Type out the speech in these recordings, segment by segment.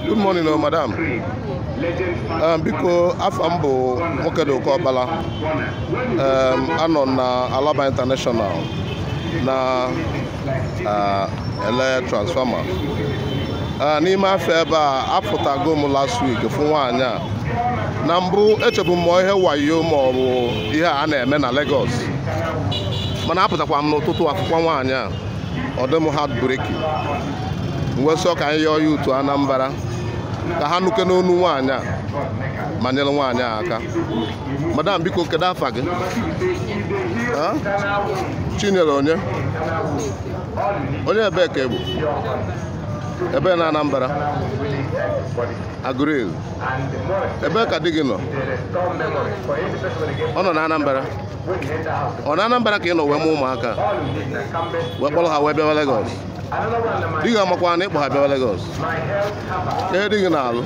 Good morning, oh, madam. Um, biko afọ m bụ nwoke dị oke ọkpala um, anọ na Alaba International na uh, ele transformer uh, n'ime afọ ebe a apụtago m last week fụ nwaanyị a na mbụ echebu m ihe wayo ma ọ bụ ihe a na-eme na Lagos mana apụtakwa m n'ụtụtụ akwụkwọ nwaanyị a ọ dị m heartbreaking wesọ ka anyị yọọ ya utu Anambra ka ha nuke n'onu nwaanyị a ma nyere nwaanyị a aka madam biko kedu afa gị Ha? chinyere onye onye ebee ka egbu ebe na Anambra Agụril ebee ka di gị nọ ọ nọ na Anambra ọ na Anambra ka ị nọ wee mụ ụmụaka wee kpọrọ ha wee bịawa Lagos di gị amakwa na ịkpọ ha bịawa Lagos ihe di gị na-alụ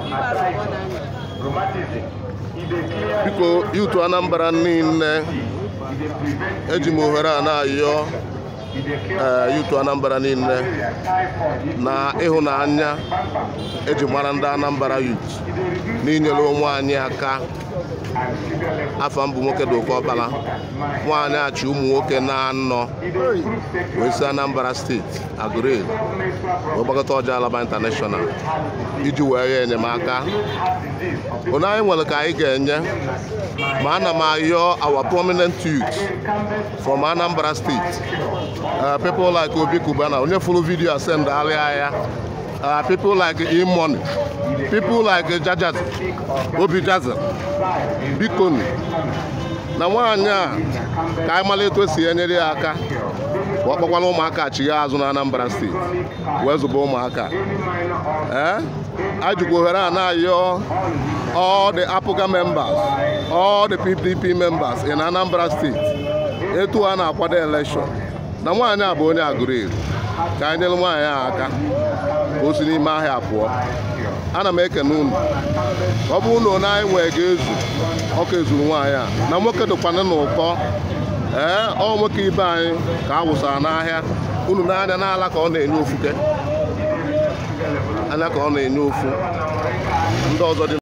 biko yutu Anambra niile eji m ohere a na-ayọ ee yutu Anambra niile na ịhụnanya eji mara ndị Anambra yut n'inyere onwe anyị aka afọ mbụ nwoke dị oke ọkpala nwaanyị achị ụmụ nwoke na-anọ wee si Anambra steeti Agụril wee gbakọta ọja Alaba International iji wee nye enyemaka onye anyị nwere ka anyị ga-enye ma ana m ayọ our prominent youth from Anambra State uh, people like Obi Kubana onye fụrụ vidiyo asend alịa ya uh, people like Imoni people like Jajaz Obi Jazz bikonu na nwaanyị a ka anyị mara etu esi enyere ya aka ka ọ kpọkwala ụmụaka chigha azụ na Anambra steeti wee zụba ụmụaka ee ajikwa ohere a na-ayọ all the APGA members all the PDP members in Anambra State etu a na-akwado election na nwaanyị a bụ onye Agụril ka anyị nyere nwaanyị a aka ka o si n'ime ahịa pụọ ana m ekene unu ọ bụ unu na anyị nwee ga-ezu ọka ezuru nwaanyị a na nwoke dịkwana n'ụkọ ee ọ nwoke ibe anyị ka a wụsara n'ahịa unu n'anya n'ala ka ọ na-enye ofuke anya ka ọ na-enye ofu ndị ọzọ dị